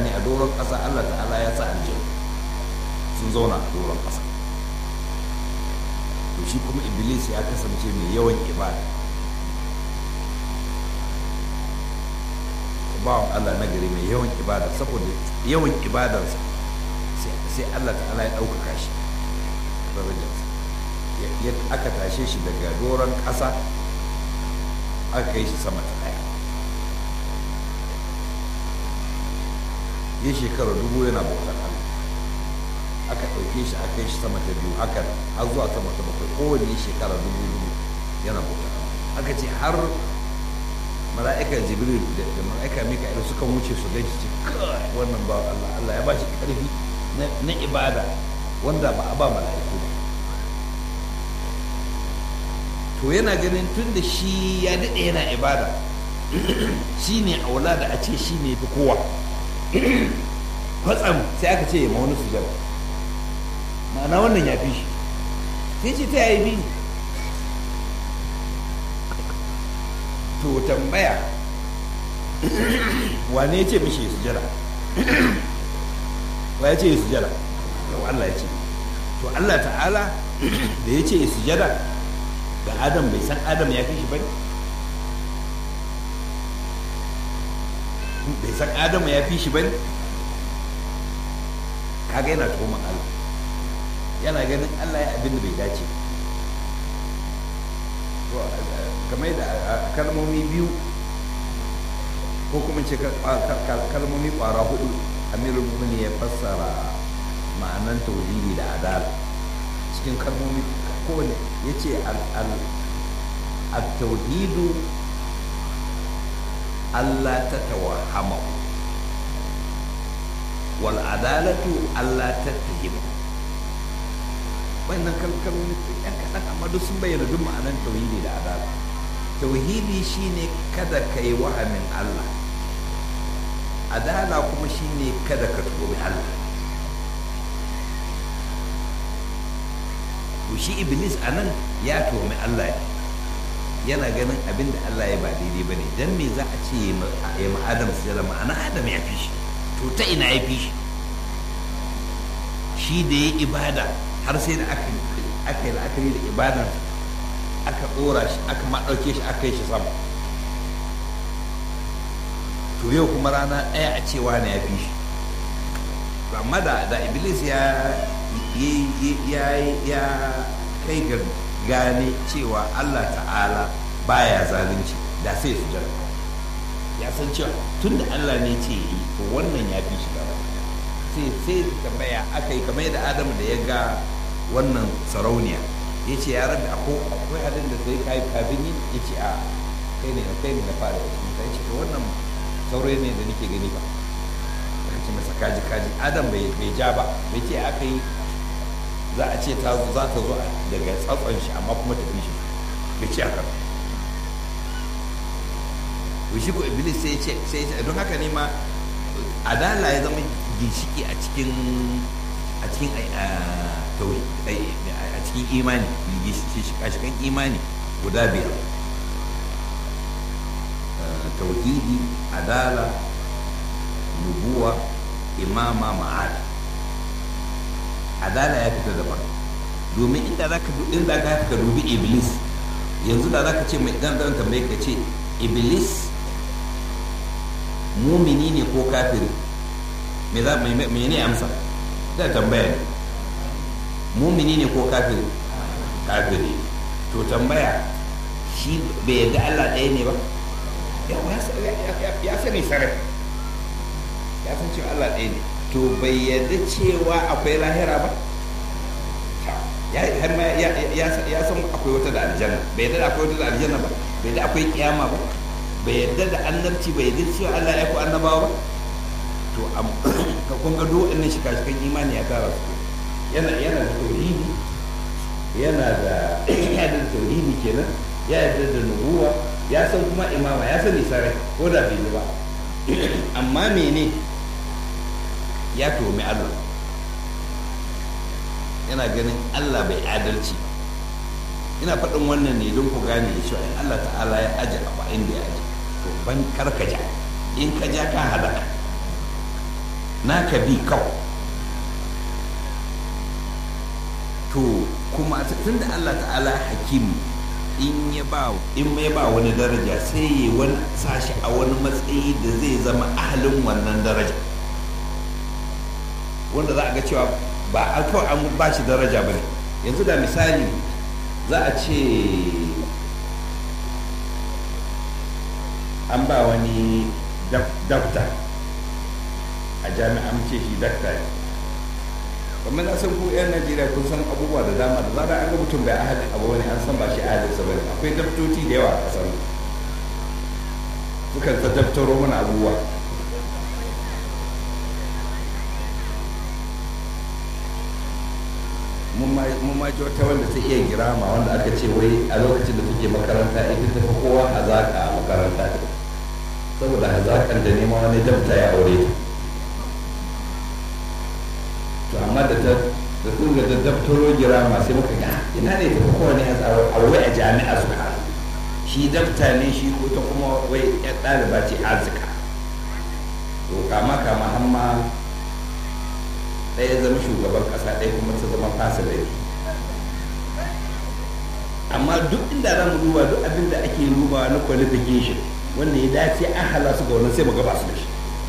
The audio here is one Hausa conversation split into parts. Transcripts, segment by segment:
mutane a doron ƙasa Allah ta'ala ya sa aljanu sun zauna a doron ƙasa to shi kuma iblis ya kasance mai yawan ibada bawan Allah na gari mai yawan ibada saboda yawan ibadarsa sai Allah ta'ala ya ɗaukaka shi darajarsa aka tashe shi daga doron ƙasa aka kai shi sama ta ɗaya ya shekara dubu yana bautar Allah aka ɗauke shi aka kai shi sama ta biyu haka har zuwa sama ta bakwai kowane shekara dubu dubu yana bautar Allah aka ce har mala'ika jibril da mala'ika mika'il suka wuce su gaji ce kai wannan ba Allah Allah ya ba shi karfi na ibada wanda ba a ba mala'iku ba to yana ganin tun da shi ya daɗe yana ibada shi ne aula da a ce shi ne fi kowa kwatsam sai aka ce ya ma wani sujada ma'ana wannan ya fi shi sai ce ta yayi bi to tambaya wane ya ce mishi ya sujada wa ya ce ya sujada yau Allah ya ce to Allah ta'ala da ya ce ya sujada ga adam bai san adam ya fi shi bane bai san adam ya fi shi bane kaga yana tuhumar Allah yana ganin Allah ya abin da bai dace to kamar da kalmomi biyu ko kuma ce kalmomi kwara hudu amirul mu'minin ya fassara ma'anan tauhidi da adala cikin kalmomi kowane ya ce al-tauhidu Allah ta tawahama wal adalatu Allah ta tahimu wannan kalkalmomi yan kaɗan amma duk sun bayyana duk ma'anan tauhidi da adala tauhidi shine kada ka yi wahamin Allah adala kuma shine kada ka tuhumi Allah to shi iblis a nan ya tuhumi Allah yana ganin abin da Allah ya ba daidai ba ne don me za a ce ya ma adam su jala ma'ana adam ya fi shi to ta ina ya fi shi shi da ya ibada har sai da aka yi la'akari da ibadan aka ɗora shi aka maɗauke shi aka yi shi sama to yau kuma rana ɗaya a cewa na ya fi shi amma da iblis ya ya kai ga gane cewa Allah ta'ala baya zalunci da sai su jira ya san cewa tun da Allah ne ce yi to wannan ya fi shi gaba sai sai tambaya aka yi kamar yadda Adamu da ya ga wannan sarauniya ya ce ya rabi akwai halin da sai kai kafin yi ya ce a kai ne na kai ne na fara da shi ce to wannan saurayi ne da nake gani ba ce masa kaji kaji adam bai ja ba bai ce aka yi za a ce ta za ta zo daga tsatson shi amma kuma tafi shi bai ce haka to shi ko iblis sai ce sai ce don haka ne ma adala ya zama ginshiki a cikin a cikin a cikin imani shikan imani guda biyar tauhidi adala nubuwa imama ma'ada adala ya fita daban domin inda za ka inda ka ka dubi iblis yanzu da za ka ce mai dan dan tambaye ka ce iblis mumini ne ko kafiri me za me ne amsa da tambaya ne mumini ne ko kafiri kafiri to tambaya shi bai yarda Allah ɗaya ne ba ya sani sarai ya san cewa Allah ɗaya ne to bai yarda cewa akwai lahira ba har ma ya san akwai wata da aljanna bai yarda da akwai wata da aljanna ba bai yarda akwai kiyama ba bai yarda da annabci bai yarda cewa Allah ya ku annabawa ba to ka kun ga duk wannan shika-shikan imani ya tara su yana yana da tauhidi yana da yana da tauhidi kenan ya yarda da nubuwa ya san kuma imama ya sani sarai ko da bai ba amma mene ya tomi Allah yana ganin Allah bai adalci ina faɗin wannan ne don ku gane da cewa in Allah ta'ala ya aje abu inda ya aje to ban karka ja in ka ja ka halaka naka bi kawai to kuma tun da Allah ta'ala hakim in ya ba in ya ba wani daraja sai ya wani sashi a wani matsayi da zai zama ahalin wannan daraja wanda za a ga cewa ba a kawai an ba shi daraja ba ne yanzu da misali za a ce an ba wani dakta a jami'an ce shi dakta ne kamar na san ku yan najeriya kun san abubuwa da dama da zara an ga mutum bai ahalin abu wani an san ba shi ahalin sa bane akwai daftoti da yawa a kasar sukan ta daftaro mana abubuwa mun ma ji wata wanda ta iya girama wanda aka ce wai a lokacin da take makaranta ita ta fi kowa hazaka a makaranta saboda hazakan da nema wani dabta ya aure ta to amma da ta da sun ga da daftaro girama sai muka ga ina ne ta fi kowa ne a wai a jami'a suka shi dabta ne shi ko ta kuma wai ya ɗaliba ce arzika to kama kama hamma ɗaya zama shugaban ƙasa ɗaya kuma ta zama fasilari amma duk inda za mu duba duk abin da ake duba na qualification wanda ya dace an hala su ga wannan sai mu gaba su da shi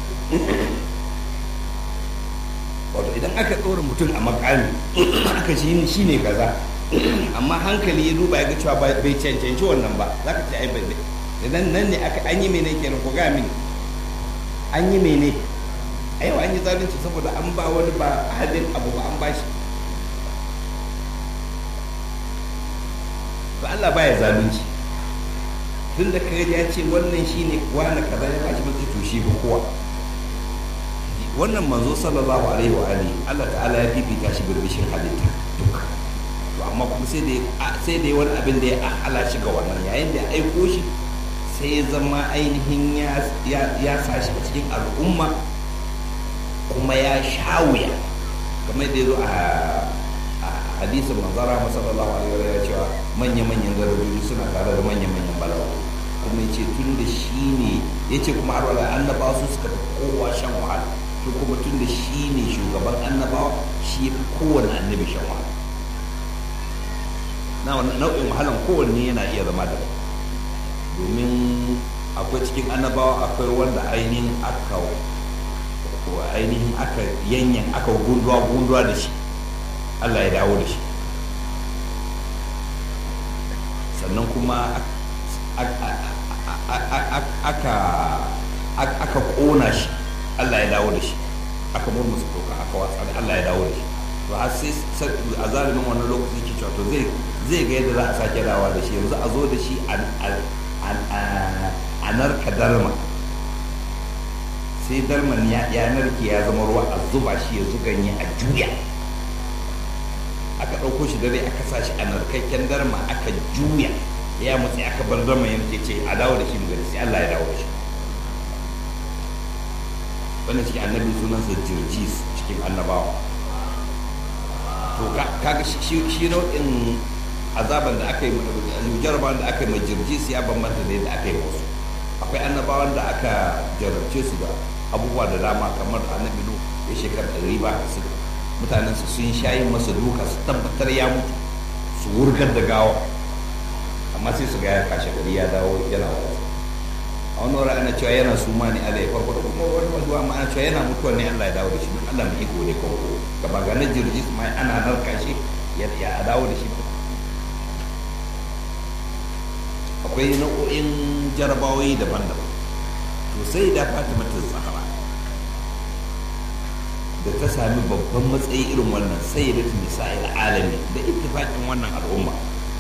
wato idan aka ɗora mutum a makami aka shi shi ne kaza amma hankali ya duba ya ga cewa bai cancanci wannan ba za ka ce ai bai idan nan ne aka an yi mene kenan ko ga mini an yi mene a yau an yi zalunci saboda an ba wani ba hadin abu ba an bashi to Allah baya zalunci tun da kaga ya ce wannan shine wani kaza ya bashi mutu to shi kowa wannan manzo sallallahu alaihi wa alihi Allah ta'ala ya bibita shi birbishin halitta duka to amma kuma sai da sai da wani abin da ya ahala shi ga wannan yayin da ya aiko shi sai ya zama ainihin ya sa shi a cikin al'umma kuma ya sha wuya kamar da ya zo a hadisin manzara masallallahu alaihi wa cewa manya-manyan darajoji suna tare da manya-manyan balawa kuma ya ce tun da shi ne ya ce kuma har wala annabawa su suka fi kowa shan wahala to kuma tun da shi ne shugaban annabawa shi ya fi kowane annabi shan wahala na nau'in wahalan kowanne yana iya zama da domin akwai cikin annabawa akwai wanda ainihin aka ko ainihin aka yanyan aka gunduwa gunduwa da shi Allah ya dawo da shi sannan kuma aka kona shi Allah ya dawo da shi aka murmusa toka aka watsa Allah ya dawo da shi to har sai a zalimin wannan lokaci ke cewa to zai zai ga yadda za a sake dawa da shi yanzu a zo da shi a narka darma sai darman ya narke ya zama ruwa a zuba shi ya zuganye a juya aka ɗauko shi dare aka sa shi a narkakken darma aka juya ya mutsi aka bar darman ya nuke ce a dawo da shi mu gani sai Allah ya dawo da shi wannan cikin annabi sunansa jirjis cikin annabawa to kaga shi nau'in azaban da aka yi jarabawan da aka yi mai jirjis ya bambanta da yadda aka yi wasu akwai annabawan da aka jarabce su da abubuwa da dama kamar annabi nu ya shekar ɗari ba su mutanen su sun shayi masa duka su tabbatar ya mutu su wurgar da gawa amma sai su ga ya kashe gari ya dawo yana wa a wani wuri ana cewa yana suma ne Allah ya farko da kuma wani wasu ma ana cewa yana mutuwa ne Allah ya dawo da shi Allah mai iko ne kawai gaba ga na jirgis ma ana narka shi ya dawo da shi akwai nau'o'in jarabawoyi daban-daban to sai da fatima ta zahara da ta sami babban matsayi irin wannan sai da ta nisa'il alami da ittifaƙin wannan al'umma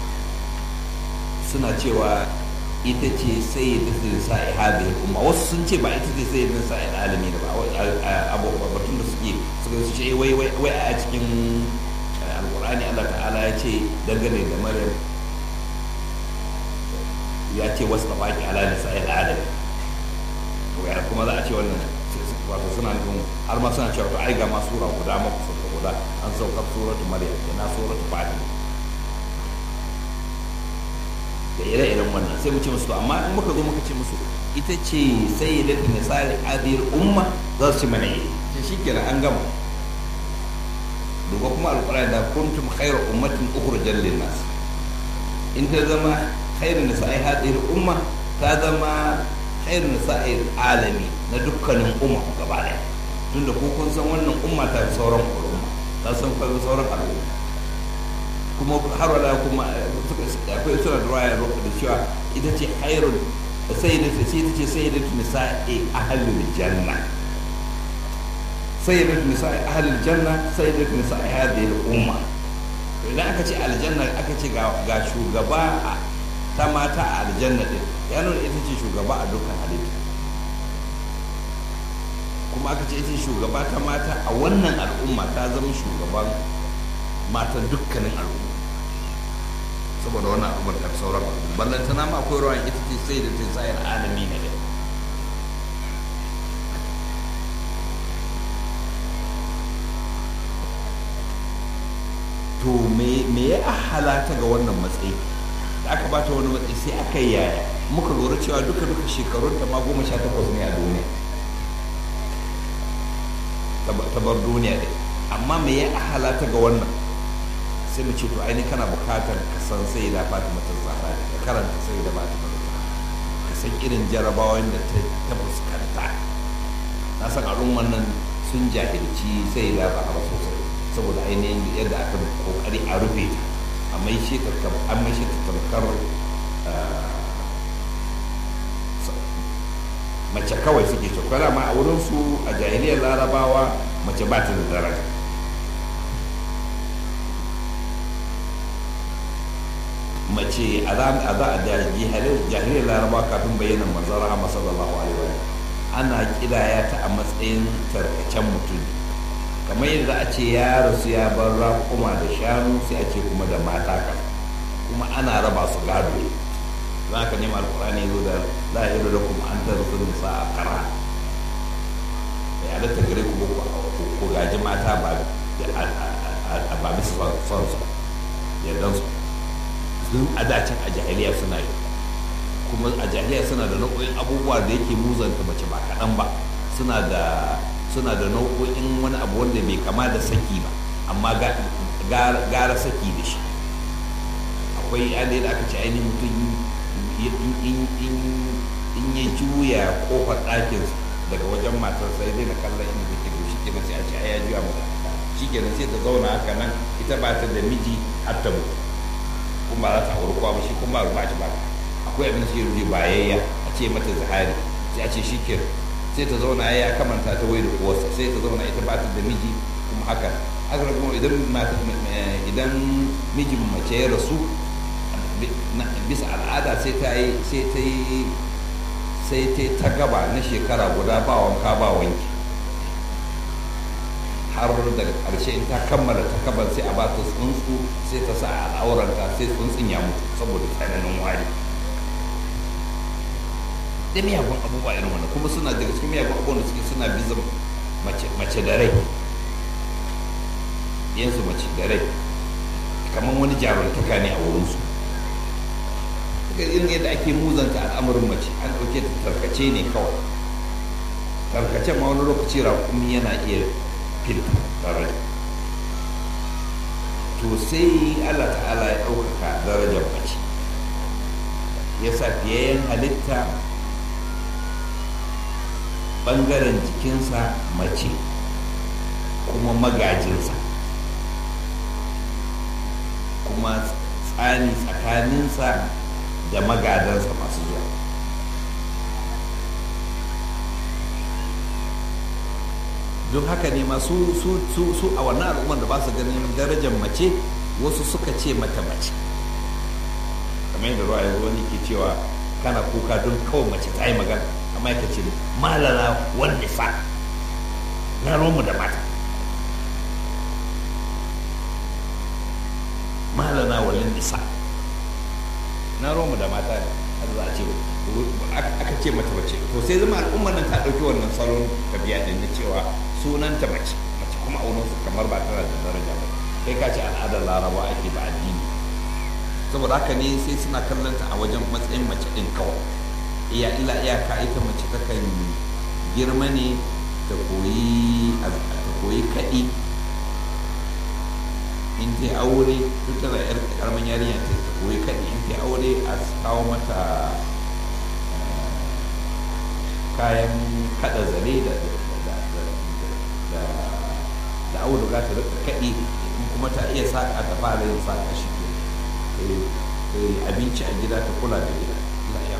suna cewa ita ce sai da ta nisa'i hadhihi al'umma wasu sun ce ba ita ce sai da nisa'il alami da ba abubuwa batun da suke suka ce wai wai a cikin alqur'ani Allah ta'ala ya ce dangane da maryam ya ce wasu da baki ala da sa'il adam to ya kuma za a ce wannan wato suna nufin har ma suna cewa to ai ga ma sura guda ma kusa da guda an sauka suratu maryam da na suratu fatima da ire-iren wannan sai mu ce musu amma in muka zo muka ce musu ita ce sai da nisa'il adil umma za su ci mana yi ta shi kenan an gama duba kuma alƙur'ani da kuntum khairu ummatin ukhrijat lin nas in ta zama khairu nisa'i hadhihi umma ta zama khairu nisa'i alami na dukkanin umma gaba ɗaya tunda ko kun san wannan umma ta fi sauran umma ta san kawai sauran al'umma kuma har wala kuma akwai suna da ruwaya da cewa ita ce khairun sai da ce ita ce sai da nisa'i ahlul janna sai da nisa'i ahlul janna sai da nisa'i hadhihi al-umma idan aka ce aljanna aka ce ga shugaba ta mata a aljanna din ya nuna ita ce shugaba a dukkan halitta kuma aka ce ita ce shugaba ta mata a wannan al'umma ta zama shugaban matan dukkanin al'umma saboda wannan al'ummar ta sauran ballantana ma akwai ruwan ita ce sai da ta sayar alami ne to me ya halata ga wannan matsayi da aka bata wani matsayi sai aka yi yaya muka lura cewa duka duka shekarun ta ma goma sha takwas ne a duniya ta bar duniya dai amma me ya halata ga wannan sai mu ce to aini kana bukatar ka san sai da fatima ta zahra ka karanta sai da fatima ta ka san irin jarabawan da ta fuskanta na san al'umman nan sun jahilci sai da ba sosai saboda ainihin yadda aka kokari a rufe ta a mai shi an mai shi tamkar mace kawai suke cewa ma a wurin su a jahiliyar larabawa mace ba ta da daraja mace a za a jahiliyar larabawa kafin bayyana manzon rahama sallallahu alaihi wa ana kidaya ta a matsayin tarkacen mutum kamar yadda a ce ya rasu ya bar raƙuma da shanu sai a ce kuma da mata kan kuma ana raba su gado za ka nema alkurani zo da zahiru da kuma an tara su nisa a kara da ya halatta gare ku ko gaji mata ba ba bisa son su yardan su sun adacin a jahiliya suna yi kuma a jahiliya suna da nau'o'in abubuwa da yake muzanta mace ba kaɗan ba suna da suna da nau'o'in wani abu wanda bai kama da saki ba amma gara saki da shi akwai yanayi da aka ce ainihin mutum in ya juya kofar ɗakinsa daga wajen matar sai dai na kallon inda take to shi kenan sai a ce ai ya juya mata shi kenan sai ta zauna haka nan ita ba ta da miji har ta mutu kuma ba za ta auri kowa ba shi kuma ba shi ba akwai abin da shi rufe bayayya a ce mata zahari sai a ce shi kenan sai ta zauna ya kamanta ta wai da uwarsa sai ta zauna ita ba ta da miji kuma haka haka kuma idan idan mijin mace ya rasu bisa al'ada sai ta yi sai ta yi sai ta ta gaba na shekara guda ba wanka ba wanki har daga ƙarshe in ta kammala ta kaban sai a ba ta tsuntsu sai ta sa al'auranta sai tsuntsun ya mutu saboda tsananin wari da miyagun abubuwa irin wannan kuma suna daga cikin miyagun abubuwan da suke suna bizin mace da rai yansu mace da rai kamar wani jaruntaka ne a wurinsu daga irin yadda ake muzanta al'amarin mace an ɗauke ta tarkace ne kawai tarkace ma wani lokaci raƙumi yana iya filta tare to sai allah ta'ala ya ɗaukaka darajar mace ya sa fiyayyen halitta ɓangaren jikinsa mace kuma magajinsa kuma tsani tsakaninsa da magadansa masu zuwa don haka ne masu su su su a wannan al'ummar da ba su ganin darajar mace wasu suka ce mata mace kamar yadda ruwa yanzu wani ke cewa kana kuka don kawai mace ta yi magana amma ya ce malala wanda fa na romu da mata malana walin nisa na romu da mata ne har za a ce aka ce mata mace to sai zama al'ummar nan ta ɗauki wannan salon tabiya din na cewa sunanta mace mace kuma a wurin su kamar ba tana da daraja ba kai ka ce al'adar laraba ake ba addini saboda haka ne sai suna kallon ta a wajen matsayin mace din kawai iya illa iyaka ita mace takan girma ne ta koyi kaɗi in ta aure duk tana yar karamin yarinya ta koyi kaɗi in ta aure a kawo mata kayan kada zare da da auduga ta rika kaɗi in kuma ta iya saƙa ta fara yin saƙa shi ke abinci a gida ta kula da gida ya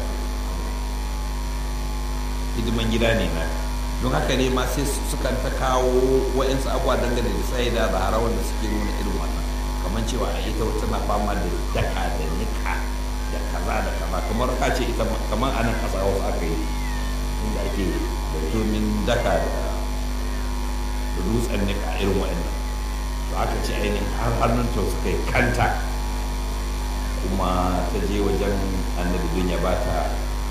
hidiman gida ne na don haka ne ma sai sukan ta kawo wa'insu abuwa dangane da tsaye da zahara wanda suke nuna irin wannan kamar cewa a ita tana fama da daka da nika da kaza da kaza kamar ka ce ita kamar anan ƙasa wasu aka yi inda ake da domin daka da dutsen nika irin wa'annan to aka ce ainihin har hannun ta suka yi kanta kuma ta je wajen annabi don ya bata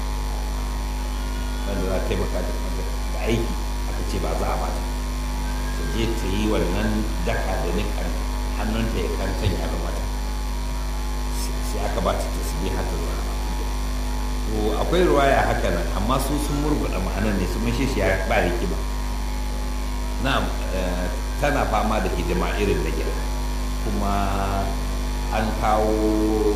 wanda za ta taimaka da aiki aka ce ba za a bata ta je ta yi wannan daka da nikan hannunta ya kantan ya mata sai aka bata ta su haka zuwa to akwai ruwaya haka nan amma su sun murguɗa ma'anar ne su mashe shi ya ba hikima na tana fama da hidima irin da gida kuma an kawo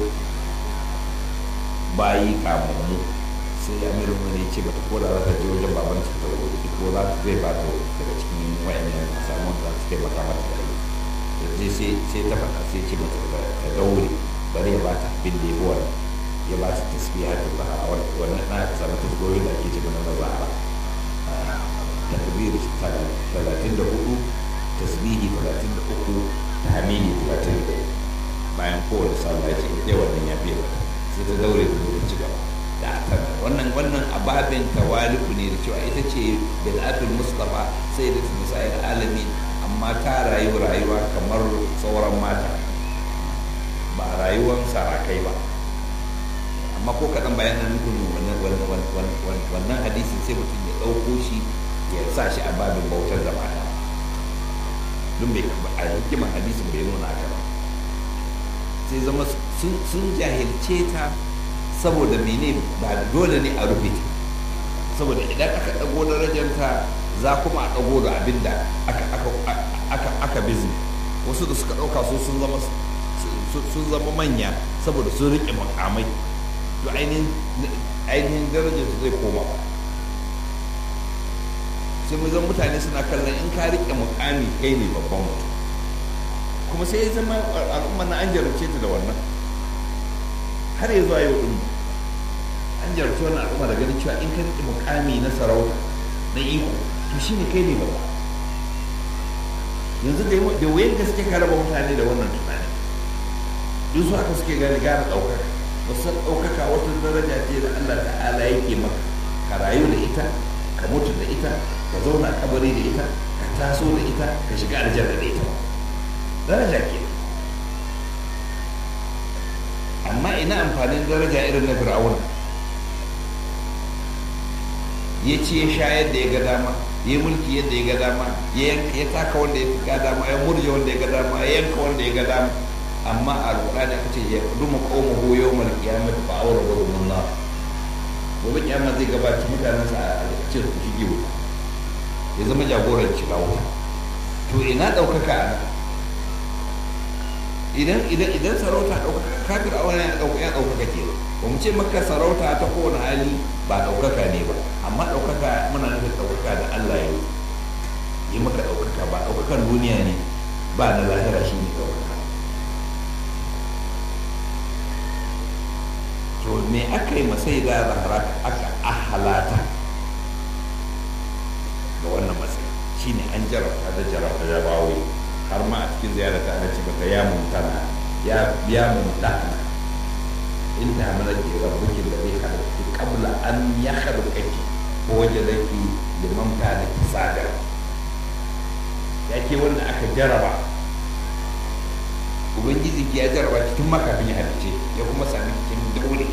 bayi kamammu sai amirin wani ce bata ko da za ta je wajen baban ta ta wuri ko za ta zai ba ta daga cikin wayannan samun za ta taimaka mata da yi da sai sai ta faɗa sai ce mata ta daure bari ya ba ta abin da ya bi wannan ya ba ta tasbiha ta zahara wannan na ka samu tasbihohin da ake ce mana na zahara takbir talatin da hudu tasbihi talatin da uku tahmidi talatin da bayan kowane sallah ya ce ita wannan ya fiye sai ta daure da zuwa ci gaba da tana wannan wannan ababin tawali'u ne da cewa ita ce bil'atul mustafa sai da misayar alamin amma ta rayu rayuwa kamar sauran mata ba rayuwar sarakai ba amma ko kaɗan bayan nan nufin wannan hadisin sai mutum ya ɗauko shi ya sa shi a babin bautar da mata don bai a hikiman hadisin bai nuna haka ba sai zama sun jahilce ta saboda mene ba dole ne a rufe ta saboda idan aka ɗago darajanta za kuma a ɗago da abin da aka bizni wasu da suka ɗauka su sun zama sun zama manya saboda sun riƙe makamai to ainihin darajar su zai koma sai mu zan mutane suna kallon in ka riƙe mukami kai ne babban mutum kuma sai ya zama al'umma na an jarabce ta da wannan har ya zuwa yau din an jarabce wannan al'umma da ganin cewa in ka riƙe mukami na sarauta na iko to shine kai ne babba yanzu da wayan gaske ka raba mutane da wannan tunani duk su haka suke gane gane ɗaukaka wasu ɗaukaka wata daraja ce da Allah ta'ala yake maka ka rayu da ita ka mutu da ita ka zauna kabari da ita ka taso da ita ka shiga aljanna da ita daraja ke amma ina amfanin daraja irin na fir'auna ya ce ya sha yadda ya ga dama ya mulki yadda ya ga dama ya taka wanda ya ga dama ya murje wanda ya ga dama ya yanka wanda ya ga dama amma a alƙur'ani aka ce ya duma qauma hu yawmal qiyamati fa awradu min nar gobe kiyama zai gabaci mutanensa a ce su shige wuta ya zama jagoran shiga wuta to ina ɗaukaka a nan idan idan idan sarauta ɗaukaka kafir a wani ya ɗaukaka ke ba mu ce maka sarauta ta kowane hali ba ɗaukaka ne ba amma ɗaukaka muna nufin ɗaukaka da Allah ya yi maka ɗaukaka ba ɗaukakan duniya ne ba na lahira shi ne ɗaukaka to me aka yi masai da zahara aka ahalata ga wannan matsayi shine an jarabta da jarabta da bawo har ma a cikin ziyarar ta ana ce maka ya mumtana ya ya mumtana in ta mana ke rabbuki da zai halitta qabla an ya khalqaki ko waje zaki liman kana kisada ya ke wanda aka jaraba ubangiji ki ya jaraba cikin makafin ya halice ya kuma sami cikin daure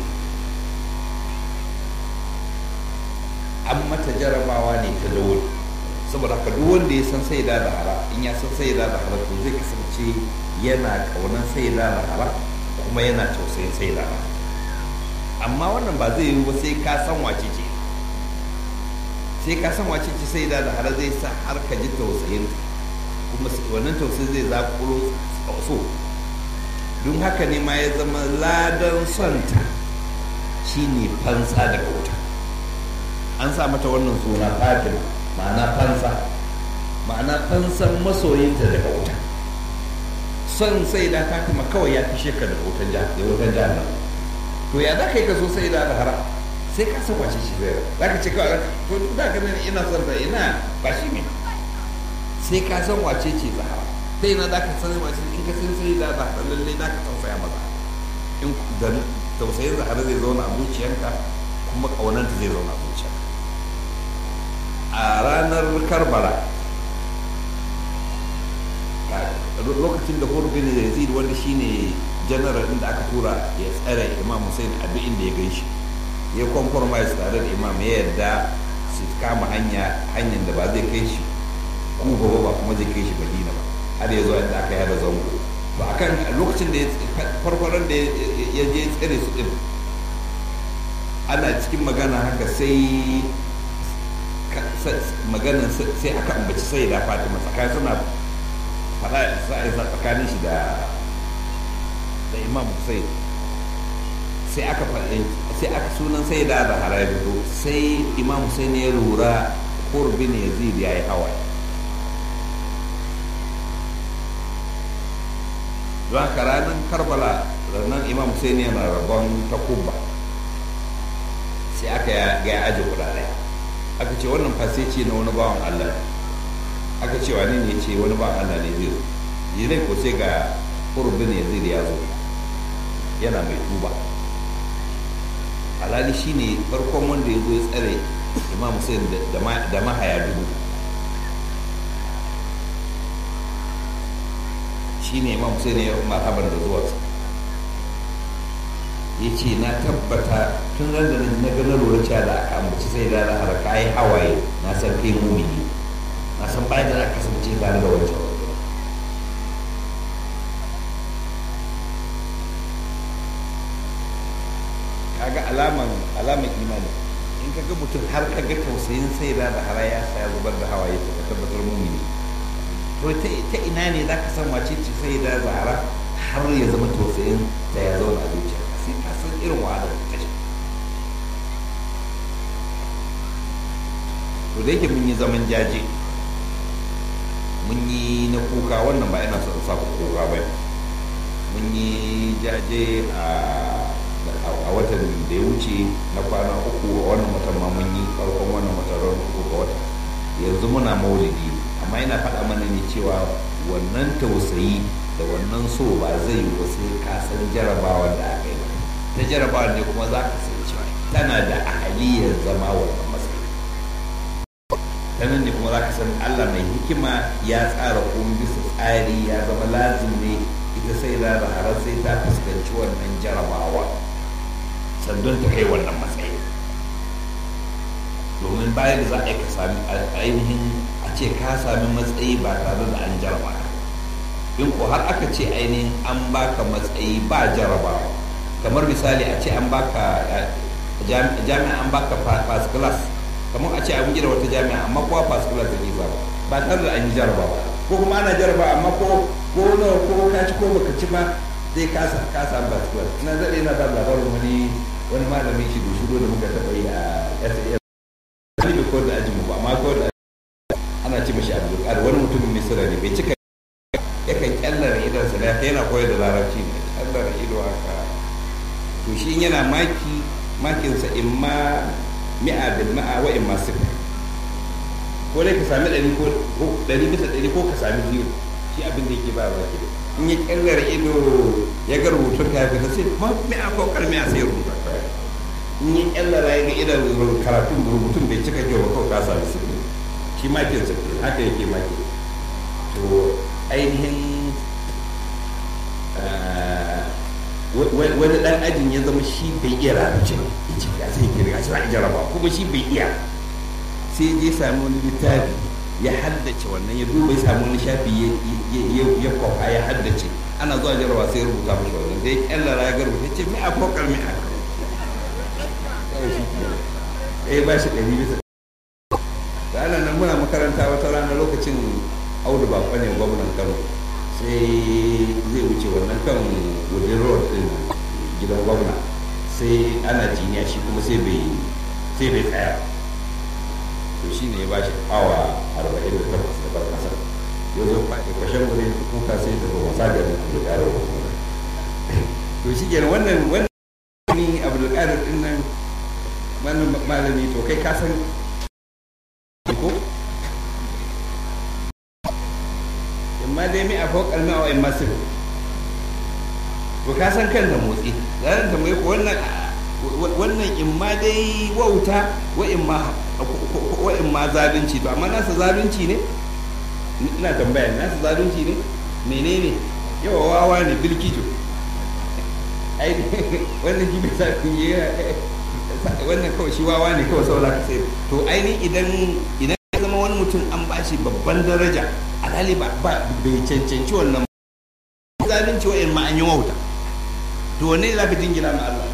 an mata jarabawa ne ta daure saboda haka duk wanda ya san sai da hara in ya san sai da hara to zai kasance yana kaunan sai da hara kuma yana tausayin sai da hara amma wannan ba zai yi ba sai ka san wace ce sai ka san wace ce sai da hara zai sa har ka ji tausayin kuma wannan tausayi zai zaƙulo so don haka ne ma ya zama ladan sonta shine fansa daga wuta an sa mata wannan suna fatima ma'ana fansa ma'ana fansan masoyinta daga wuta son sai da fatima kawai ya fi shekar da wutan jihar to ya za ka yi ka so sai da hara sai ka san wace shi zai za ka ce kawai to duk da ganin ina son da ina ba shi ne sai ka san wace ce zahara sai na za ka san wace in ka san sai da zahara lalle za ka tausaya maza in da tausayin zahara zai zauna a zuciyarka kuma ƙaunanta zai zauna a zuciyarka a ranar karbala lokacin da hurbi ne yazid wanda shine general inda aka tura ya tsare imam hussein a duk inda ya gan shi ya compromise tare da imam ya yarda su kama hanya hanyar da ba zai kai shi kuba ba kuma zai kai shi madina ba har ya zo inda aka yada zango to akan lokacin da farfaran da ya je tsare su din ana cikin magana haka sai maganan sai aka ambaci sai da fatima tsakanin suna fada tsakanin shi da da imam hussein sai aka faɗi sai aka sunan sai da da harabido sai imam hussein ya lura kurbin yazid ya yi hawaye don haka ranar karbala ranar imam hussein yana rabon takuba sai aka ga ya aji guda ɗaya aka ce wannan fasece na wani bawan allah aka ce wani ne ce wani bawan allah ne zai zo yi ko sai ga kurbin yazid ya zo yana mai tuba alhali shine farkon wanda ya zo ya tsare imam hussein da mahaya dubu shine imam hussein ya marhaban da zuwa ya ce na tabbata tun ran da na ga na lura cewa da aka ambaci sai da har ka yi hawaye na san kai mumini na san bayan da aka kasance tare da wancan kaga alaman alaman imani in kaga mutum har kaga tausayin sai da da hara ya saya zubar da hawaye to ka tabbatar mumini to ta ina ne za ka san wace ce sai da zahara har ya zama tausayin da ya zauna a zuciya sai ka san irin wahalar da ta to da yake mun yi zaman jaje mun yi na kuka wannan ba ina son sa kuka ba mun yi jaje a a watan da ya wuce na kwana uku a wannan watan ma mun yi farkon wannan watan ran uku ga wata yanzu muna maulidi amma yana faɗa mana ne cewa wannan tausayi da wannan so ba zai yi wasu kasan jarabawar da aka yi ta jarabawar ne kuma za ka san cewa tana da ahaliyar zama wannan matsayi ta nan ne kuma za ka san allah mai hikima ya tsara kuma bisa tsari ya zama lazim ne ita sai da har sai ta fuskanci wannan jarabawa sandan ta kai wannan matsayi domin bayan da za a yi ka sami ainihin a ce ka sami matsayi ba tare da an jaraba in ko har aka ce ainihin an baka matsayi ba jarabawa kamar misali a ce an baka jami'a an baka first class kamar a ce an gina wata jami'a amma kowa first class da ba ba tare da an yi jarabawa ko kuma ana jaraba amma ko ko nawa ko ka ci ko baka ci ba zai kasa kasa first class ina zaɗe na da labarin wani wani malamin shi shigo da muka taɓa yi a SAS wani bai kawar da ajinmu ba amma kawar da ana ce mashi abu da wani mutumin misira ne bai cika yakan kyallara idonsa da yana koyar da larabci ne kyallara ido haka to shi yana maki makinsa in ma mi'a bil ma'a wa in ma sifa ko dai ka sami ɗari ko ɗari bisa ɗari ko ka sami biyu shi abin da yake ba ba ke in ya kyallara ido ya ga rubutun ka ya fita sai ma mi'a ko kar mi'a sai rubuta in yi kyallara ya ga idan karatun rubutun bai cika kyau ba kawai ka sami su shi makin sa ke haka yake maki to ainihin wani dan ajin ya zama shi bai iya larabci ba ya ce ya sai kirga shi ba jaraba kuma shi bai iya sai je sami wani littafi ya haddace wannan ya duba ya sami wani shafi ya kwafa ya haddace ana zuwa jarawa sai ya rubuta mashi wannan da ya kyallara ya garba ya ce mai a kokar mai a eh ba shi ɗari bisa da ana nan muna makaranta wata rana lokacin audu ba ne gwamnan kano sai zai wuce wannan kan wudin road din gidan gwamna sai ana jiniya shi kuma sai bai sai bai tsaya to shi ne ya ba shi awa arba'in da takwas da bar kasar ya zo kwashen wuri kuka sai da wasa da da ƙarar to shi kenan wannan wannan ni abdulkadir din nan wannan malami to kai ka san ko imma dai mi a fokal ma wa imma sir to ka san kan da motsi zan tambaye ko wannan wannan imma dai wauta wa imma wa imma zalunci to amma nasa zalunci ne ina tambaya nasa zalunci ne menene yawa wawa ne bilkijo ai wannan shi bai sa yi wannan kawai shi wawa ne kawai saboda ka sai to aini idan idan ya zama wani mutum an bashi babban daraja alhali ba bai cancanci wannan zalunci wa'in ma an yi wauta to wanne za ka jingina ma Allah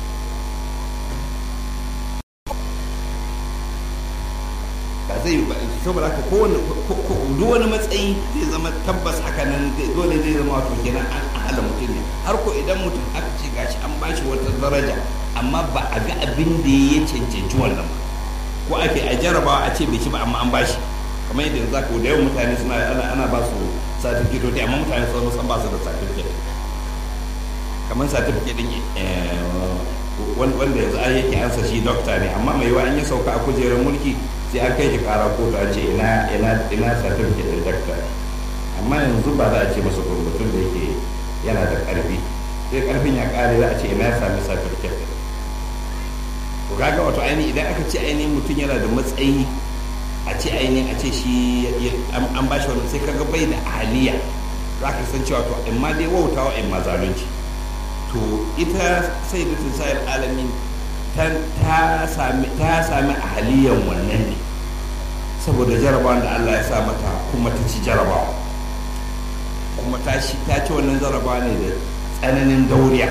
ba zai yi ba saboda haka kowane duk wani matsayi zai zama tabbas haka nan dole zai zama wato kenan an ahala mutum ne har ko idan mutum aka ce gashi an bashi wata daraja amma ba a ga abin da ya cancanci wannan ba ko ake a jarabawa a ce bai ci ba amma an bashi kamar yadda za ka da yawan mutane suna ana ba su certificate amma mutane sun san ba su da certificate kamar certificate din wanda yanzu an yake ansa shi dokta ne amma mai yiwa an ya sauka a kujerar mulki sai an kai shi kara kotu a ce ina ina ina certificate din dokta amma yanzu ba za a ce masa mutum da yake yana da karfi sai karfin ya kare za a ce ina ya sami certificate to kaga wato ainihin idan aka ce ainihin mutum yana da matsayi a ce ainihin a ce shi an ba shi wani sai kaga bai da ahaliya za ka san cewa to in ma dai wautawa in ma zalunci to ita sai da sayar alamin ta sami ahaliyan wannan ne saboda jarabawan da Allah ya sa mata kuma ta ci jarabawa kuma ta ci wannan jarabawa ne da tsananin dauriya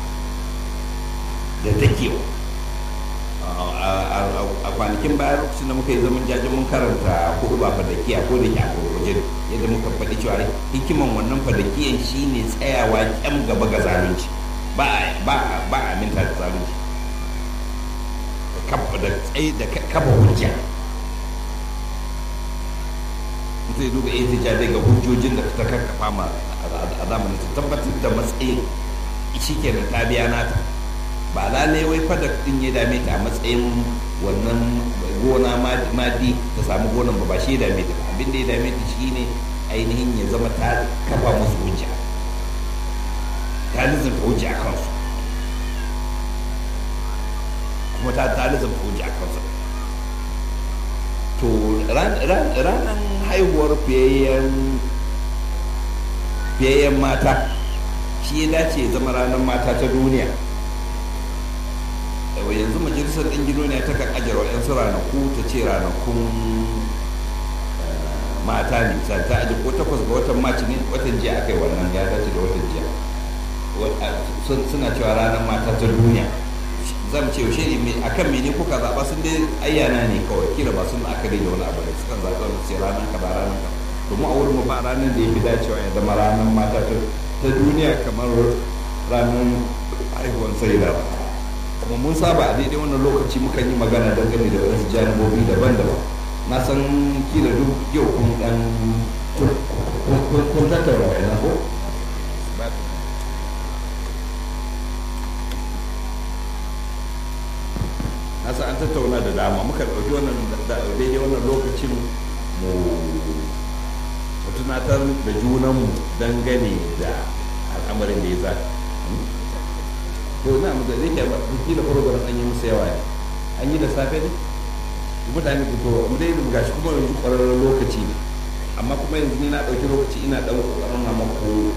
da dakewa a kwanakin bayan lokacin da muka yi zaman jajin mun karanta hudu ba fadakiya ko da ke a gurguje yadda muka faɗi cewa hikiman wannan fadakiyan shine tsayawa kyam gaba ga zalunci ba a aminta da zalunci da tsaye da kafa hujja zai duba ita ja daga hujjojin da ta karkafa ma a zamanin ta tabbatar da matsayin shi kenan ta biya nata ba lalai wai fada din ya dame ta a matsayin wannan gona madi ta samu gonan ba ba shi ya dame ta abin da ya dame ta shine ainihin ya zama ta kafa musu hujja ta nizin hujja a kansu kuma ta ta nizin hujja a kansu to ranar haihuwar fiyayyen mata shi ya dace ya zama ranar mata ta duniya yanzu majalisar ɗin duniya ta kan ajiyar waɗansu ranaku ta ce ranakun mata ne ta aji ko takwas ga watan maci ne watan jiya aka yi wannan ya dace da watan jiya suna cewa ranar mata ta duniya zan ce yaushe ne a kan mene kuka zaɓa sun dai ayyana ne kawai kila ba sun la'akari da wani abu da sukan zaɓa wani sai ranar ka ba ranar ka domin a wurin ba ranar da ya fi dacewa ya zama ranar mata ta duniya kamar ranar haihuwar sai da kuma mun saba a daidai wannan lokaci muka yi magana dangane da wasu janibobi daban-daban na san kila duk yau kun dan kun tattauna wa'ina ko na san an tattauna da dama muka ɗauki wannan daidai wannan lokacin mu tunatar da junanmu dangane da al'amarin da ya zafi to na mu da yake ba kila program an yi musu yawa ne an yi da safe ne mutane ku to mu dai ga shi kuma yanzu kwararren lokaci ne amma kuma yanzu ni na dauki lokaci ina dan kokarin na mako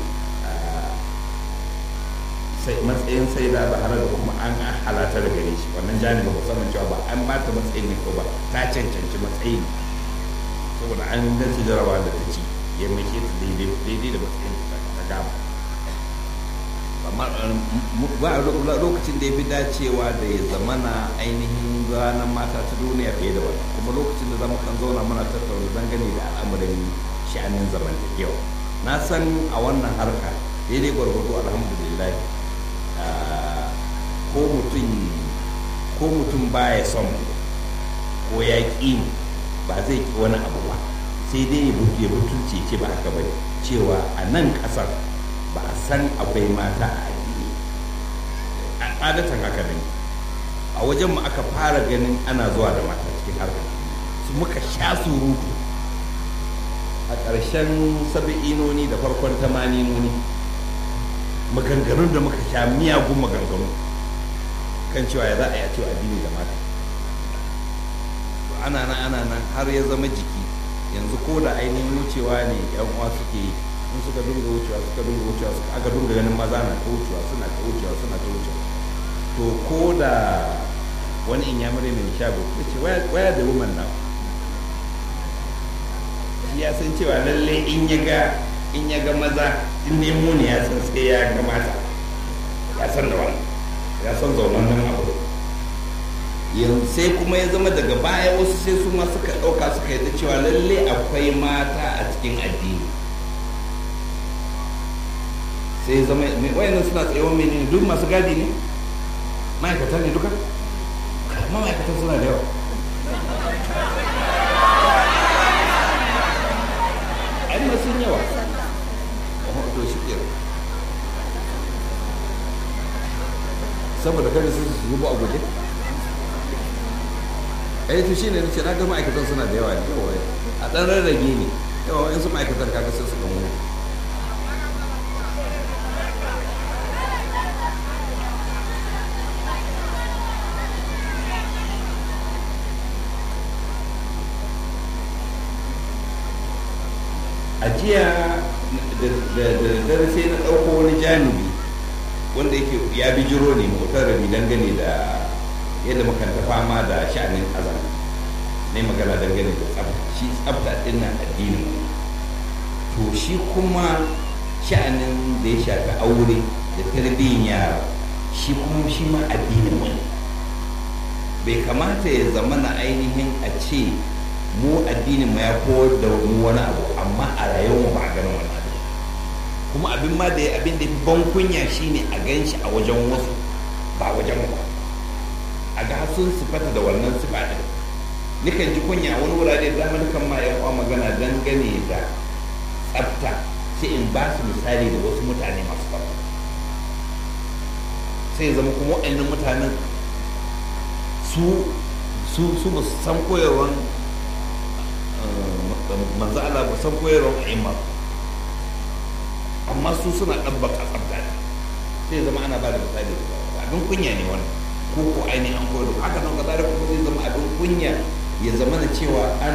sai matsayin sai da bahara da kuma an halata da gare shi wannan janibi ba sanin cewa ba an ba ta matsayin ne ko ba ta cancanci matsayin saboda an dace jarabawa da ta ci ya mai ta daidai da matsayin ta gaba amma ba a lokacin da ya fi dacewa da ya zamana ainihin ranar mata ta duniya fiye da wani kuma lokacin da zama kan zauna muna tattauna dangane da al'amarin sha'anin zamantakewa na san a wannan harka daidai gwargwado alhamdulillah ko mutum ko mutum baya son ko ya ƙi ba zai ƙi wani abu ba sai dai ya butulce ce ba haka bane cewa a nan ƙasar ba a san akwai mata a addini a adatan haka ne a wajen mu aka fara ganin ana zuwa da mata cikin harkar su muka sha surutu a ƙarshen sabi'inoni da farkon tamaninoni maganganun da muka sha miyagun maganganu kan cewa ya za a yi a cewa addini da mata ana nan ana nan har ya zama jiki yanzu ko da ainihin wucewa ne yan uwa suke yi in suka dunga wucewa suka dunga wucewa suka aka dunga ganin maza na ta wucewa suna ta wucewa suna ta wucewa to ko da wani in ya mure mai shago ya ce waya da woman now ya san cewa lalle in ya ga in ya ga maza in nemo ne ya san sai ya ga mata ya san da wani ya san zaunan nan abu yanzu sai kuma ya zama daga baya wasu sai su ma suka ɗauka suka yi cewa lalle akwai mata a cikin addini sai zama wayannan suna tsayawa menene duk masu gadi ne ma'aikata ne duka amma ma'aikatan suna da yawa ai ma sun yawa to shi ke saboda kada su zubo a guje ai to shine nace na ga ma'aikatan suna da yawa ne yawa a dan rarrage ne yawa in su ma'aikatan kaga sai su kan wuri a jiya da dare sai na ɗauko wani janibi wanda yake ya bijiro ne motar rabi dangane da yadda muka ta fama da sha'anin azan ne magana dangane da tsafta shi tsafta din nan addinin to shi kuma sha'anin da ya shafi aure da tarbiyyar yara shi kuma shi ma addinin wani bai kamata ya zama na ainihin a ce mu addinin mu ya koyar da mu wani abu amma a rayuwar ba a ganin wani abu kuma abin ma da abin da fi ban kunya shine a gan shi a wajen wasu ba wajen ba a ga sun sifata da wannan sifa din nikan ji kunya wani wurare da dama kan ma yan uwa magana dangane da tsafta sai in ba su misali da wasu mutane masu tsafta sai zama kuma waɗannan mutanen su su su ba su san koyarwan manzo Allah ba san koyarwan a'imma amma su suna ɗabbaka tsafta ne sai zama ana ba da misali da abin kunya ne wannan ko ko ainihin an koyar haka nan kaza da kuma zai zama abin kunya ya zama da cewa an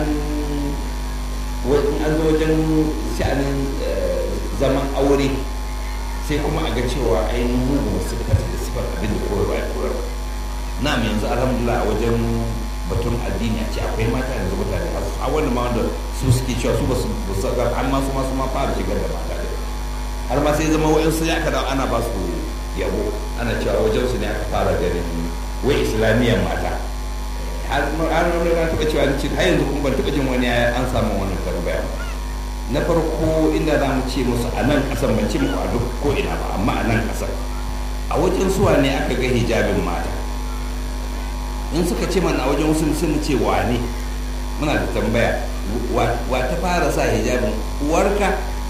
an zo wajen sha'anin zaman aure sai kuma a ga cewa ainihin mugu su fata da sifar abin da koyarwa ya koyarwa na yanzu alhamdulillah a wajen batun addini a ce akwai mata yanzu mutane a wanda ma wanda su suke cewa su ba su ga har ma su ma su ma fara shigar da mata har ma sai zama wa'insu ya kada ana ba su yabo ana cewa wajen su ne aka fara ganin wai islamiyyar mata har wani na taɓa cewa ni har yanzu kuma ban taɓa jin wani an samu wannan tambaya na farko inda za mu ce musu a nan ƙasar ban ce muku a duk ko ina ba amma a nan ƙasar a wajen suwa ne aka ga hijabin mata in suka ce mana a wajen wasu sun ce wane muna da tambaya wa ta fara sa hijabin uwarka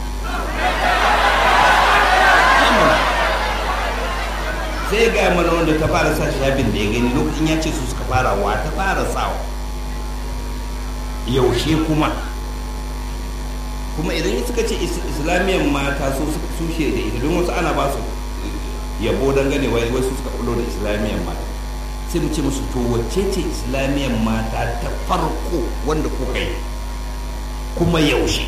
sai ga mana wanda ta fara sa shabin da ya gani lokacin ya ce su suka fara wa ta fara sawa yaushe kuma kuma idan suka ce islamiyyar mata su su da ita don wasu ana ba su yabo dangane wai wasu suka kulo da islamiyyar mata sai mu ce musu to wacce ce islamiyyar mata ta farko wanda kuka yi kuma yaushe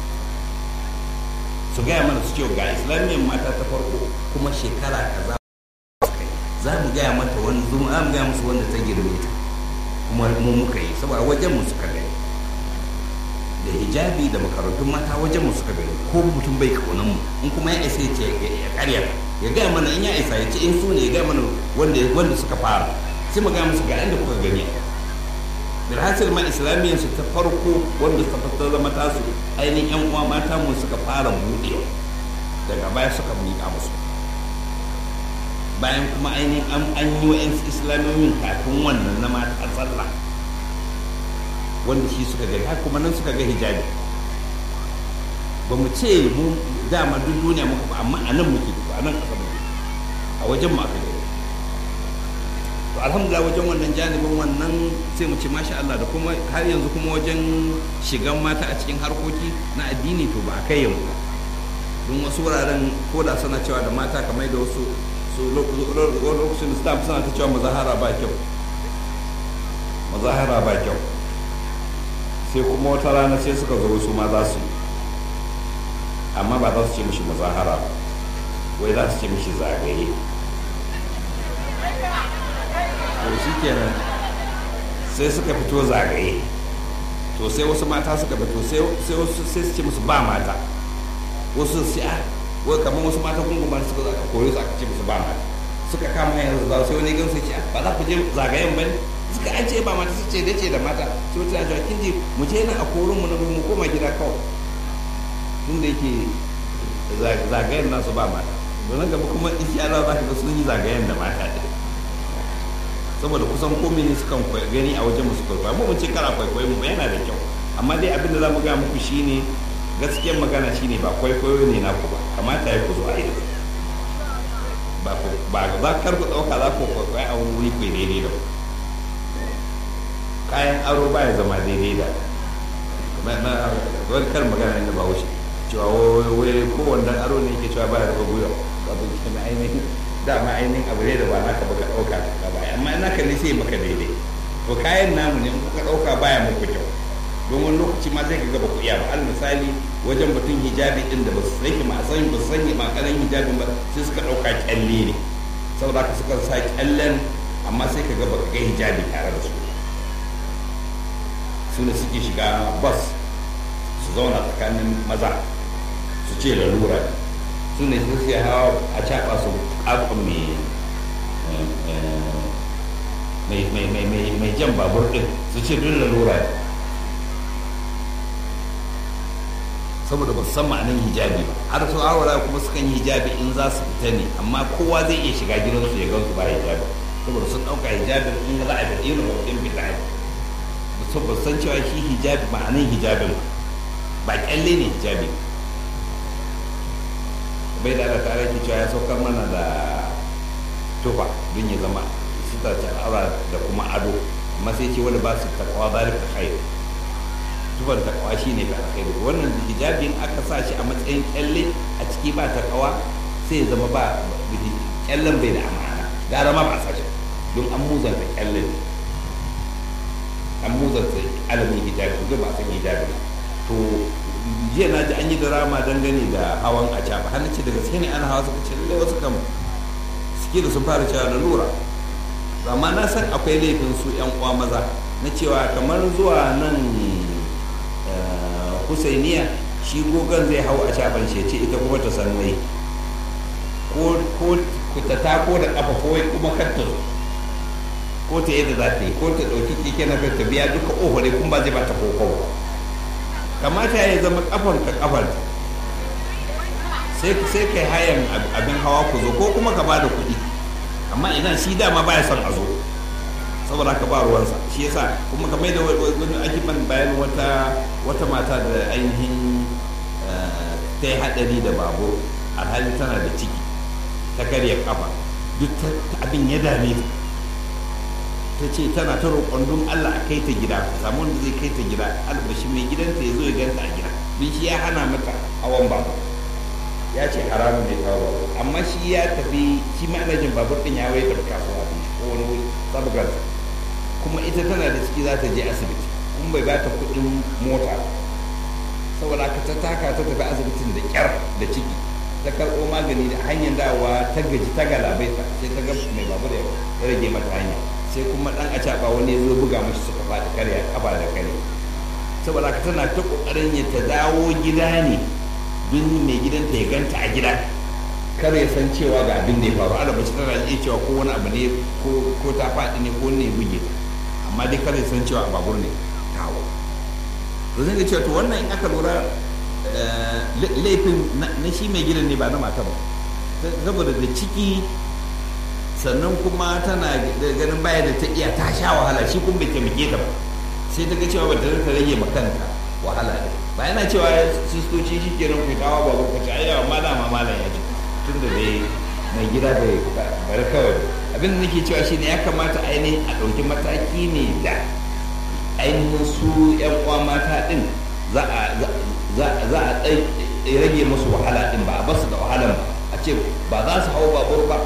su gaya mana su ce ga islamiyyar mata ta farko kuma shekara kaza za mu gaya mata wani zuma za mu gaya musu wanda ta girme ta kuma mu muka yi saboda wajen mu suka gani da hijabi da makarantun mata wajen mu suka gani ko mutum bai kaunan mu in kuma ya isa ya ce ya karya ya gaya mana in ya isa ya ce in su ne ya gaya mana wanda wanda suka fara sai mu gaya musu ga inda kuka gani bilhassil ma islamiyyar su ta farko wanda suka fata zama tasu ainihin yan uwa mata mu suka fara buɗewa daga baya suka miƙa musu bayan kuma ainihin an yi wa islamiyoyin kafin wannan na mata tsalla wanda shi suka gani har kuma nan suka ga hijabi ba mu ce mu dama duk duniya muka ba amma a nan muke a nan ƙasa muke a wajen mu aka gani to alhamdulillah wajen wannan janibin wannan sai mu ce masha Allah da kuma har yanzu kuma wajen shigan mata a cikin harkoki na addini to ba a kai yanzu don wasu wuraren ko da suna cewa da mata kamar da wasu su lokacin da stamp suna ta cewa mazahara ba kyau mazahara ba kyau sai kuma wata rana sai suka zo wasu ma za su yi amma ba za su ce mishi mazahara ba wai za su ce mishi zagaye to shi kenan sai suka fito zagaye to sai wasu mata suka fito sai wasu sai su ce musu ba mata wasu su a wai kamar wasu mata gungumar suka zo aka koyo su aka ce musu ba mata suka kama yanzu za sai wani gan su ce ba za ku je zagayen ba ne suka an ce ba mata su ce dace da mata sai wata na kin ji mu je nan a korin mu na mu koma gida kawai tun da yake zagayen nasu ba mata don gaba kuma insha Allah za ka ga sun yi zagayen da mata ɗin saboda kusan komai ne sukan gani a wajen musu kwaikwayo mu mun ce kara kwaikwayo mu yana da kyau amma dai abin da za mu gaya muku shine gaskiyar magana shine ba kwaikwayo ne naku ba kamata ya ku zo a yi ba ba za kar ku ɗauka za ku kwaikwayo a wani wuri ku daidai da kayan aro baya zama daidai da wani kar magana ne ba wuce cewa wai kowanne aro ne yake cewa baya rufe gwiwa abin kenan ainihin dama ainihin abu ne da ba naka baka ɗauka ka baya amma naka ne sai maka daidai to kayan namu ne in kuka ɗauka baya muku kyau don wani lokaci ma zai ga ba ku iya ba al misali wajen batun hijabi din da ba su sanya ma san ba su sanya ma kanan hijabin ba sai suka ɗauka kyalle ne saboda haka suka sa kyallen amma sai ka ga baka ga hijabi tare da su su ne suke shiga bus su zauna tsakanin maza su ce lalura su ne su sai hawa a caɓa su ƙaƙon mai jan babur ɗin su ce duk lalura ne saboda ba su san ma'anin hijabi ba har su awara kuma sukan yi hijabi in za su fita ne amma kowa zai iya shiga gidansu ya gansu ba hijabi saboda sun ɗauka hijabi in za a fita irin wakilin fita ne ba san cewa shi hijabi ma'anin hijabin ba kyalle ne hijabi bai da da tare ki cewa ya saukar mana da tufa don ya zama sita ta al'aura da kuma ado amma sai ce wani ba su takawa zalika khairu tufar takawa shi ne ta alkhairu wannan hijabin aka sa shi a matsayin kyalle a ciki ba takawa sai ya zama ba kyallen bai da amana gara ma ba sa shi don an muzanta kyallen an muzanta alamin hijabi zai ba san hijabi to jiya na ji an yi drama dangane da hawan a caba har ce daga sai ne ana hawa suka ce lallai wasu kam suke da sun fara cewa da lura amma na san akwai laifin su yan uwa maza na cewa kamar zuwa nan husainiya shi gogon zai hau a caban shi ce ita kuma ta san mai ko ta tako da kafa ko kuma kar ta zo ko ta yadda za ta yi ko ta ɗauki keke na ta biya duka ohore kuma ba zai ba ta koko ba kamata ya zama kafar ka kafar sai sai kai hayan abin hawa ku zo ko kuma ka ba da kuɗi amma idan shi dama baya son a zo saboda ka ba ruwansa shi yasa kuma kamar da wani ake ban bayan wata wata mata da ainihin ta yi haɗari da babur alhali tana da ciki ta karya kafa duk abin ya dame ta ta ce tana ta roƙon don Allah a kai ta gida ta samu wanda zai kai ta gida albashi mai gidanta ya zo ya ganta a gida don shi ya hana mata hawan babur ya ce haramun ne kawo babur amma shi ya tafi shi ma'anajin babur ɗin ya waye tafi kasuwa ko wani wuri sabgar kuma ita tana da ciki za ta je asibiti kuma bai bata kuɗin mota saboda ka ta taka ta tafi asibitin da kyar da ciki ta karɓo magani da hanyar dawowa ta gaji ta galabaita sai ta ga mai babur ya rage mata hanya sai kuma dan a caɓa wani ya zo buga mashi suka faɗi karya kafa da kare saboda ka tana ta ƙoƙarin ya ta dawo gida ne don mai gidanta ya ganta a gida kar ya san cewa ga abin da ya faru ana bace tana iya cewa ko wani abu ne ko ta faɗi ne ko ne buge amma dai kada san cewa babur ne tawo to zai ga cewa to wannan in aka lura laifin na shi mai gidan ne ba na mata ba saboda da ciki sannan kuma tana ganin baya da ta iya ta sha wahala shi kuma bai taimake ta ba sai ta ga cewa ba ta rage ma kanta wahala ne ba yana cewa sistoci shi kenan ku kawo babu ku ci ayyawa ma dama malam ya ce tun da dai mai gida bai bari kawai abin da nake cewa shine ya kamata ainihin a ɗauki mataki ne da ainihin su yan uwa mata din za a rage musu wahala din ba a basu da wahalan ba a ce ba za su hau babur ba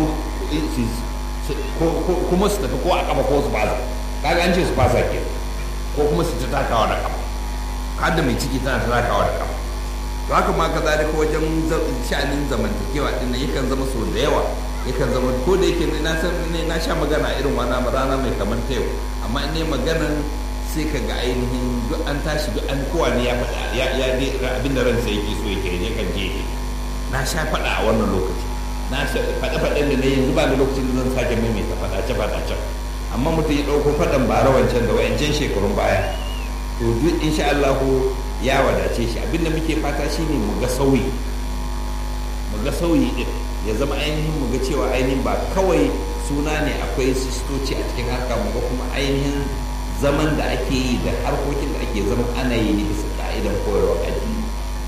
kuma su tafi ko a kafa ko su fasa kaga an ce su fasa ke ko kuma su ta takawa da kafa har da mai ciki tana ta takawa da kafa to haka ma ka zalika wajen sha'anin zamantakewa din nan yakan zama so da yawa yakan zama ko da yake na san ne na sha magana irin wani rana mai kamar ta yau amma in ne maganan sai ka ga ainihin duk an tashi duk an kowa ne ya faɗa ya ya abin da ransa yake so yake ne kan je na sha faɗa a wannan lokaci na sha faɗa faɗan da na yanzu ba da lokacin da zan sake maimaita faɗace faɗace amma mutum ya ɗauko faɗan bara wancan da wayancan shekarun baya to duk insha Allah ya wadace shi abinda muke fata shine mu ga sauyi mu ga sauyi din ya zama ainihin mu ga cewa ainihin ba kawai suna ne akwai sistoci a cikin harka mu ga kuma ainihin zaman da ake yi da harkokin da ake zama ana yi ne bisa ka'idan koyarwa addini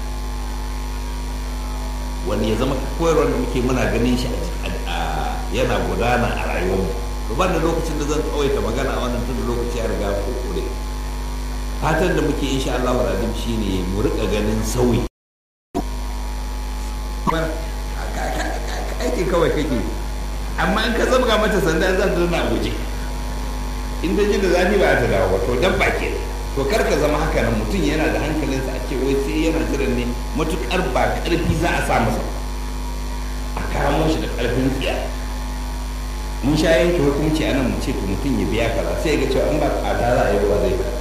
wani ya zama koyarwar da muke muna ganin shi yana gudana a rayuwarmu to ban da lokacin da zan tsawaita magana a wannan tun da lokaci ya riga kure fatan da muke insha Allah wa radim shine mu rika ganin sauyi aikin kawai kake amma in ka zabga mata sanda za ta zana guje in ta ji da zafi ba ta dawo to dan ba ke to kar ka zama haka nan mutum yana da hankalinsa a ce wai sai yana jiran ne matukar ba karfi za a sa masa a kamo shi da karfin tsiya mun sha yanke hukunci a nan mu ce to mutum ya biya kaza sai ga cewa in ba a ta za a yi ba zai kaza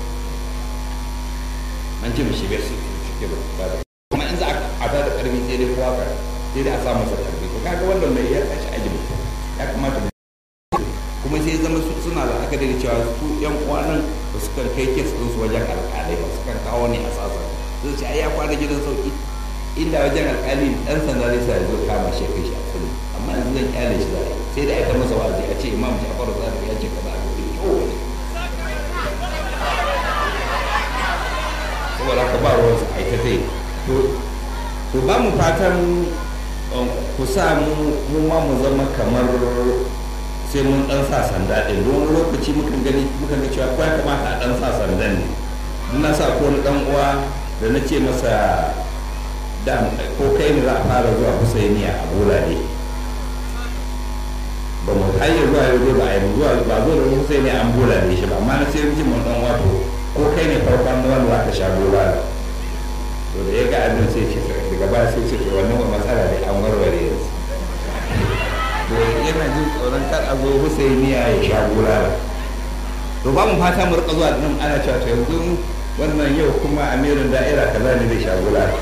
an ce mishi bai su cike ba da kuma in za a ta da karfi sai dai kowa ka sai dai a sa masa karfi to kaga wannan mai ya tashi aji ya kamata mu kuma sai zama suna da aka da cewa su yan uwa nan ba su kan kai kes din su wajen alƙalai ba su kan kawo ne a sasa su ce ai ya kwana gidan sauki inda wajen alƙali dan sanda zai sa ya zo kama shi kai shi a kullum amma yanzu zan kyale shi zai sai da ita masa wazi a ce imam Ja'far Sadiq ya ce kaza a gobe saboda haka ba ruwan su aita zai to ba mu fatan ku sa mu ma mu zama kamar sai mun dan sa sanda din don lokaci mukan gani mukan ga cewa ya kamata a dan sa sandan ne don na sa ko dan uwa da na ce masa da ko kai ne za a fara zuwa Husainiya a bola ne ba mu hanyar zuwa yau ba a yi zuwa ba zo da Husainiya an bola ne shi ba amma na sai jin mun dan wato ko kai ne farkon da wanda zaka sha bola to da ya ga abin sai ce daga baya sai ce wannan matsala ne an warware yanzu to yana jin tsoron kar a zo husainiya ya sha bulala to ba mu fata mu rika zuwa nan ana cewa to yanzu wannan yau kuma amirin da'ira kaza ne zai sha bulala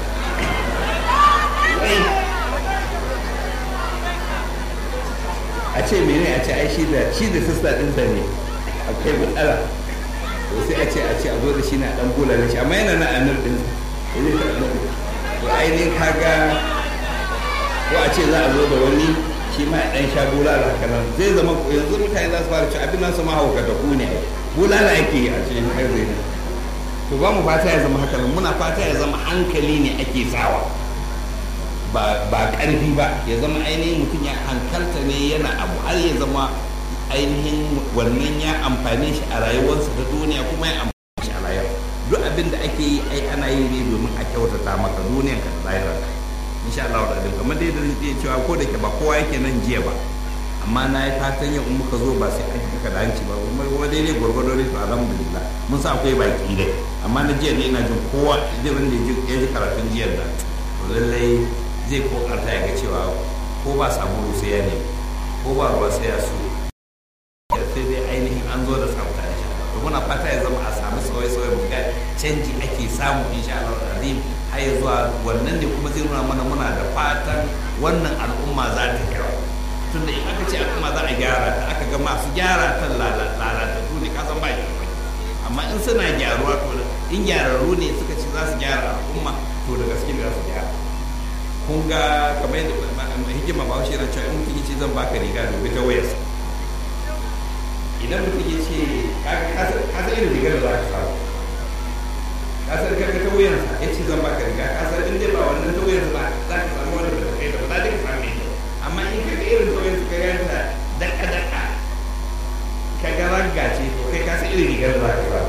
a ce mene a ce ai shi da shi da sista ɗinsa ne akwai matsala to sai a ce a ce a zo da shi na dan bulala shi amma yana na anar ɗinsa to ainihin kaga ko a ce za a zo da wani shi ma dan sha bulala haka nan zai zama yanzu mutane za su fara ci abin nasu ma haukata ku ne bulala ake yi a cikin har zai to ba mu fata ya zama haka nan muna fata ya zama hankali ne ake sawa ba ba karfi ba ya zama ainihin mutum ya hankalta ne yana abu har ya zama ainihin wannan ya amfane shi a rayuwarsa ta duniya kuma ya amfane shi a rayuwa duk abin da ake yi ai ana yi ne domin a kyautata maka duniyanka da lahirarka insha Allah da abin kamar dai da zai cewa ko da ke ba kowa yake nan jiya ba amma na yi fatan yau in muka zo ba sai an kaka da hanci ba kuma kuma daidai gwargwado ne to alhamdulillah mun sa akwai baki dai amma na jiya ne ina jin kowa zai wanda ya ji karatun jiyar da to lallai zai kokarta ya ga cewa ko ba sabulu sai ya ne ko ba ruwa sai ya so sai dai ainihin an zo da tsafta insha Allah to muna fata ya zama a samu sauye-sauye mu ga canji ake samu insha Allah azim har zuwa wannan ne kuma zai nuna mana muna da fatan wannan al'umma za ta gyara tunda in aka ce al'umma za a gyara ta aka ga masu gyara ta lalatattu ne kasan ba shi amma in suna gyaruwa to in gyararru ne suka ce za su gyara al'umma to da gaske za su gyara kun ga kamar yadda hikima ba shi na cewa in mutum ce zan baka riga domin ta wayarsa idan mutum ya ce ka san irin rigar da za ka samu ka san karka ta wayarsa ya ce zan baka riga ka san in dai ba wannan ta wayarsa ba za ka samu wanda ba kai da ba za ka samu mai amma in ka ga irin ta wayarsa ka ganta daka daka ka ga ragga ce to kai ka san irin rigar da za ka samu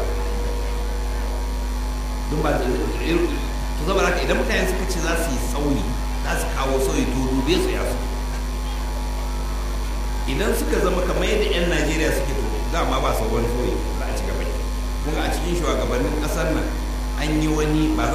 don ba to saboda haka idan mutane suka ce za su yi tsauri za su kawo sauyi to dube su ya su idan suka zama kamar yadda 'yan najeriya suke to dama ba sauran sauyi za a ci gaba kuma a cikin shugabannin ƙasar nan an yi wani ba